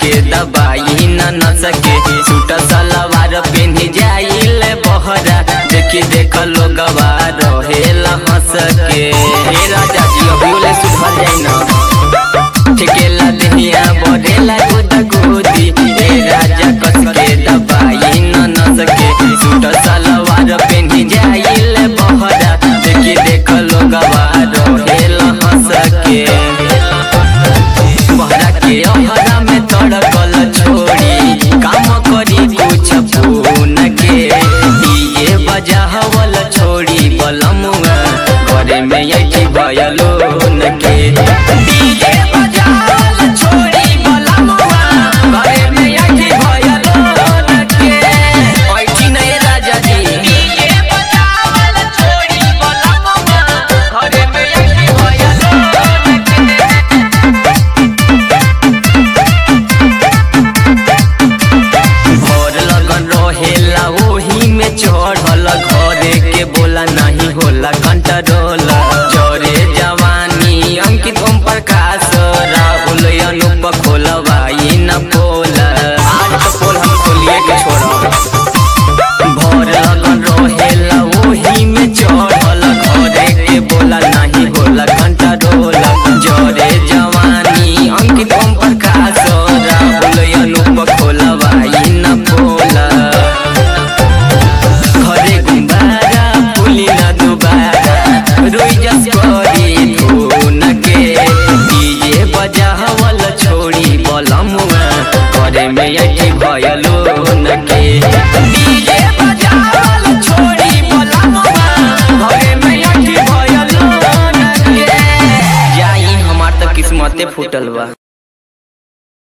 के दबाई न न सके सूट सलवार पेन्ही जाइल बहरा देखी देख लोगवा रहेला हंस के हे राजा जी अभियोले सुधर जाई न ठेकेला दहिया बढ़ेला गोदा गोदी हे राजा कस के दबाई न न सके सूट सलवार पेन्ही जाइल बहरा देखी देख लोगवा रहेला हंस के बहरा के अहरा में तड़कल छोड़ी काम करी कुछ फोन के ये बजावल छोड़ी बलमुआ घरे में यही भयलो न के डीजे बजावल छोड़ी बलमुआ घरे में यही भयलो न के ऐठी नहीं राजा जी डीजे बजावल छोड़ी बलमुआ घरे में यही भयलो न के भोर लगन रहेला ओही में चढ़ल घरे के बोला नहीं होला कंट्रोल चोरे जवानी अंकित ओम प्रकाश राहुल अनुप खोलवाई न पोल आज तो पोल हम खोलिए के छोड़ब भोर लगन रहेला ओही में चढ़ल घरे के बोला नहीं होला कंट्रोल चोरे जवानी अंकित ओम प्रकाश राहुल अनुप खोलवाई न पोला घरे गुम्बारा फुली न दुबारा रोई जस करी धुन के डीजे बजावल छोड़ी बलमुआ घरे में यही भयलो न के डीजे बजावल छोड़ी बलमुआ घरे में यही भयलो न के जाई हमार त किस्मते फूटल बा